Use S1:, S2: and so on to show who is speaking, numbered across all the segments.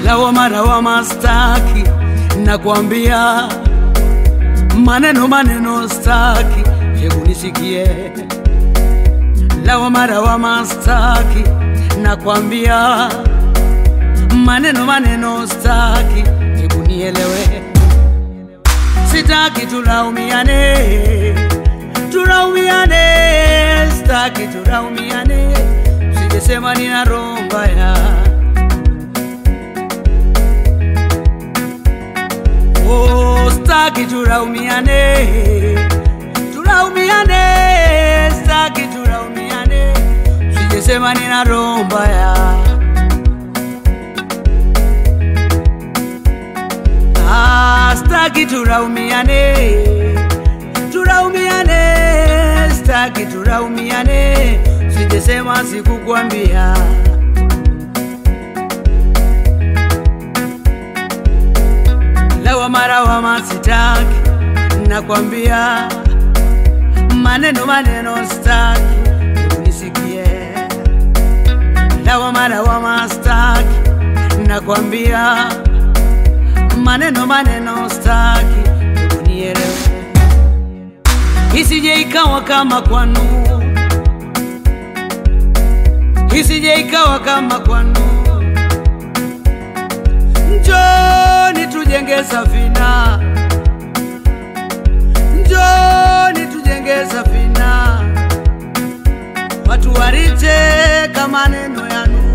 S1: lawama lawama staki, nakwambia maneno maneno staki, hebu nisikie. Lawama lawama staki, nakwambia maneno maneno staki, hebu nielewe. Sitaki tulaumiane, tulaumiane, staki tulaumiane, sijesema nina roho mbaya. Oh, staki tulaumiane, tulaumiane, staki tulaumiane, sijesema nina roho mbaya. Ah, staki tulaumiane, tulaumiane, staki tulaumiane, sijesema sikukwambia. Lawama lawama sitaki, nakwambia maneno maneno staki, hebu nisikie. Lawama lawama staki, nakwambia maneno maneno staki, hebu nielewe, isije ikawa kama kwanu, isije ikawa kama kwanu. Njoni tujenge safina, njoni tujenge safina, watu waricheka maneno yanu.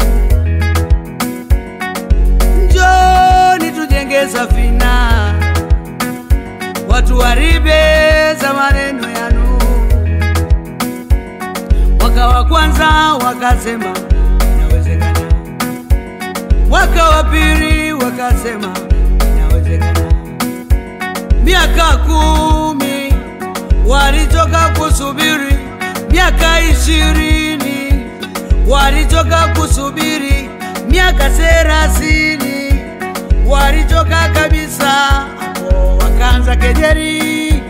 S1: Njoni tujenge safina, watu waribeza maneno yanu. Mwaka wa kwanza wakasema inawezekana, mwaka wa pili wakasema inawezekana, miaka kumi walichoka kusubiri, miaka ishirini walichoka kusubiri, miaka thelathini walichoka kabisa, hapo wakaanza kejeri.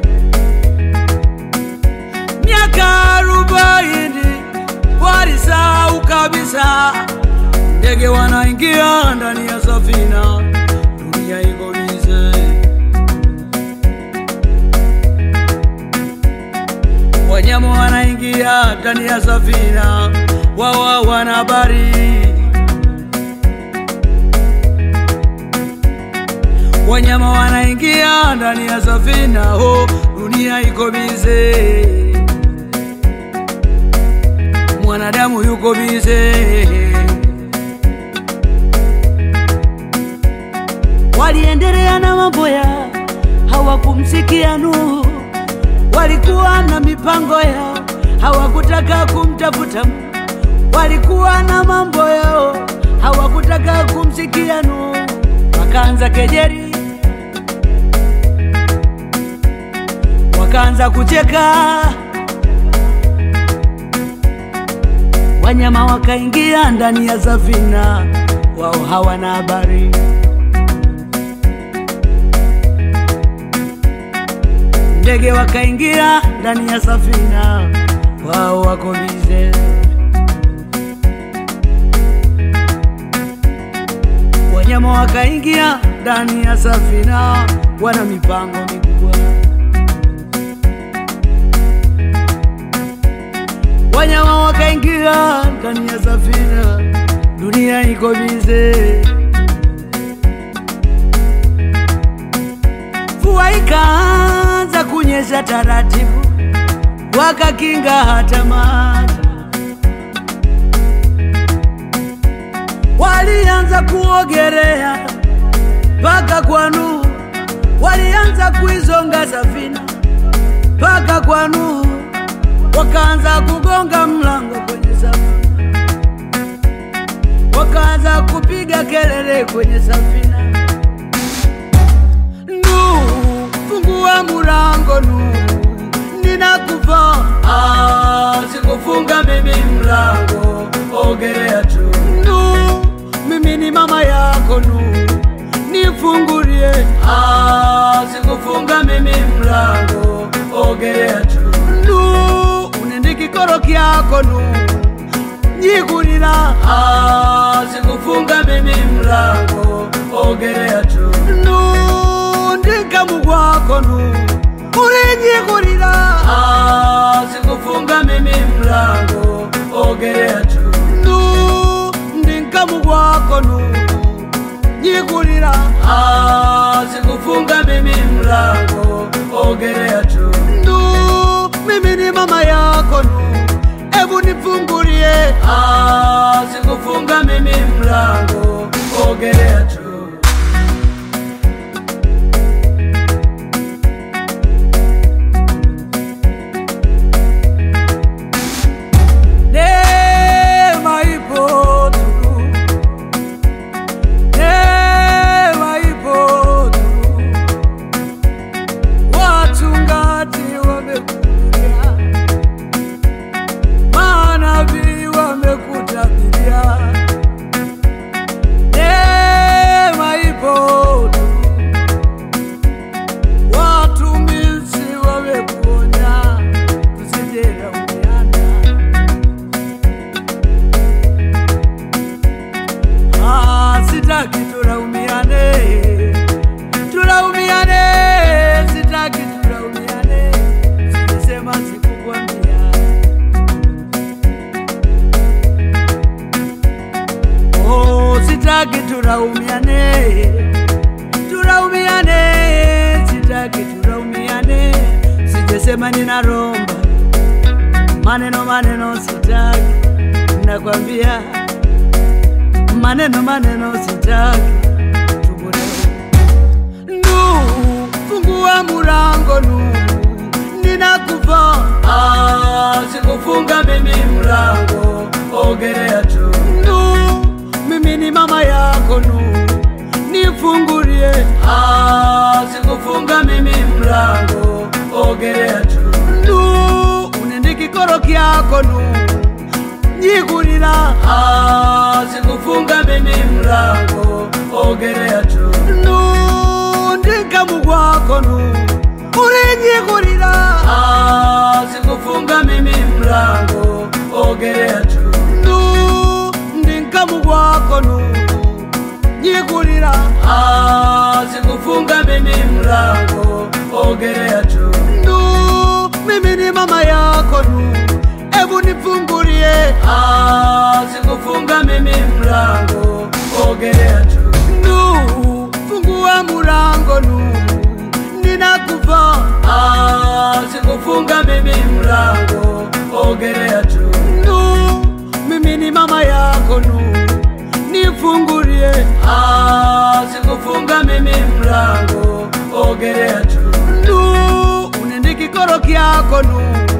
S1: Miaka arobaini walisahau kabisa, ndege wanaingia ndani ya safina, dunia iko bize. Wanyama wanaingia ndani ya safina, wao wana habari. Wanyama wanaingia ndani ya safina, oh, dunia iko bize. Mwanadamu yuko bize. Waliendelea na mambo ya hawakumsikia Nuhu, walikuwa na mipango yao, hawakutaka kumtafuta Mungu. Walikuwa na mambo yao, hawakutaka kumsikia Nuhu, wakaanza kejeri, wakaanza kucheka, wanyama wakaingia ndani ya safina, wao hawana habari. ndege wakaingia ndani ya safina, wao wako bize. Wanyama wakaingia ndani ya safina, wana mipango mikubwa. Wanyama wakaingia ndani ya safina, dunia iko bize. Mvua ikaanza kunyesha taratibu, wakakinga hata maji. Walianza kuogelea mpaka kwa Nuhu, walianza kuizonga safina mpaka kwa Nuhu, wakaanza kugonga mlango kwenye safina, wakaanza kupiga kelele kwenye safina. Nuhu, fungua mulango Nuhu, ninakufa. Ah, sikufunga mimi mlango, ogelea tu. Nuhu, mimi ni mama yako Nuhu, nifungulie. Ah, sikufunga mimi mlango, ogelea tu. Nuhu, unende kikoro kyako Nuhu, nyikulila. Ah, sikufunga mimi mlango, ogerea tu nundikamu gwako nu ulinyikulila sikufunga mimi mlango ogerea tu ndinkamu gwako nu nyikulila sikufunga mimi mlango ogerea tu ndu mimi ni mama yako nu ebu nifungulie sikufunga mimi mlango ogerea tu Neema ipo tu. Neema ipo tu. Wachungaji wamekuja, manabii wamekutabiria. Neema ipo tu. Watumishi wamekuonya, tusijilaumiana. Ah, sitaki tulaumiane, tulaumiane, sitaki tulaumiane, silisema sikukwambia. Oh, sitaki tulaumiane, tulaumiane, sitaki tulaumiane, sijesema ninaromba maneno maneno, sitaki nakwambia maneno maneno sitaki tubure nu fungua mulango nu ninakufa ah, sikufunga mimi mlango ogerea tu nu mimi ni mama yako nu nifungulie ah, sikufunga mimi mlango ogerea tu nu unendikikoro kyako nu nyikulila sikufunga mimi mlango ogerea tu nundikamu gwako nu ulinyikulila sikufunga mimi mlango ogerea tu ndinkamu gwako nu nyikulila sikufunga mimi mlango ogerea tu mimi ni mama yako nu ebu nifungulie sikufunga mimi mlango ogerea tu nu fungua mulango nu ninakufa sikufunga mimi mlango ogerea tu nu mimi ni mama yako nu nifungulie sikufunga mimi mlango ogerea tu nu unendikikoro kyako nu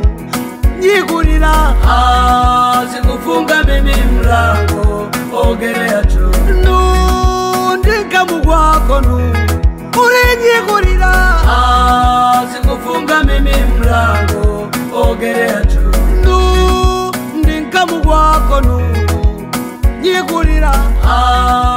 S1: nyikulila sikufunga mimi mlango ogerea tu nundikamu gwako nu ulinyikulila sikufunga mimi mlango ogerea tu ndinkamu gwako nu nyikulila